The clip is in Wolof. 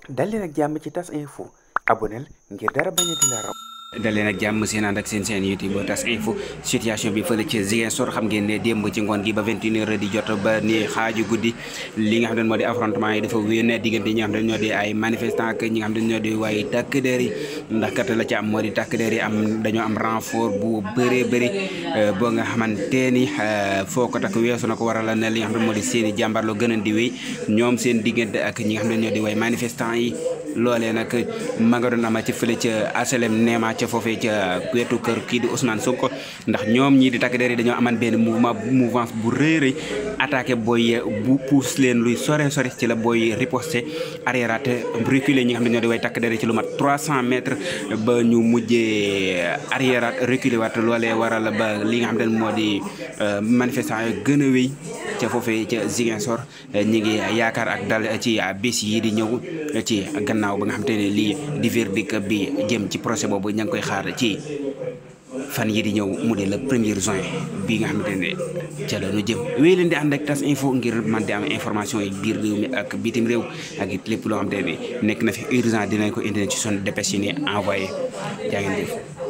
dal leen ak jàmm ci tas info aboneel ngir dara bañ a di la raw dal leen ak jàmm seen ànd ak seen seen youtube tas info situation bi fële ci Ziguinchor xam ngeen ne démb ci ngoon gi ba 21 heures di jot ba ni xaaju guddi li nga xam ne moo di affrontement yi dafa wéy ne diggante ñi nga xam ne ñoo di ay manifestant ak ñi nga xam ne ñoo di waaye takk der yi ndax kat la ci am moo di takk der yi am dañoo am renfort bu bëree bëri boo nga xamante ni foo ko takk weesu na ko waral ne li nga xam ne moo di seen i jàmbarloo gën a di wéy ñoom seen diggante ak ñi nga xam ne ñoo di waaye manifestant yi loolee nag ma nga doon ama ci fële ca HLM Néma ca foofee ca wetu kër kii di Ousmane Sonko ndax ñoom ñii di takk der yi dañoo aman benn mouvement mouvance bu rëy rëy attaqué booy bu pousse leen luy sore sore ci la booy riposté arriérat reculé ñi nga xam ne ñoo di way takk der yi ci lu mat 300 mètres ba ñu mujjee arriérat reculé waat loolee waral ba li nga xam ne moo di manifestant yi gën a wéy ca foofee ca Ziguinchor ñi ngi yaakaar ak dal ci bés yi di ñëw ci gannaaw ba nga xamante ne lii di verdict bi jëm ci procès boobu ña ngi koy xaar ci fan yi di ñëw mu di le premier juin bi nga xamante ne ca la ñu jëm wéy leen di ànd ak tas info ngir man di am information yi biir réew mi ak bitim réew ak it lépp loo xamante ne nekk na fi urgent dinañ ko indi ci son dépêche yi ni envoyé jaa ngeen jëf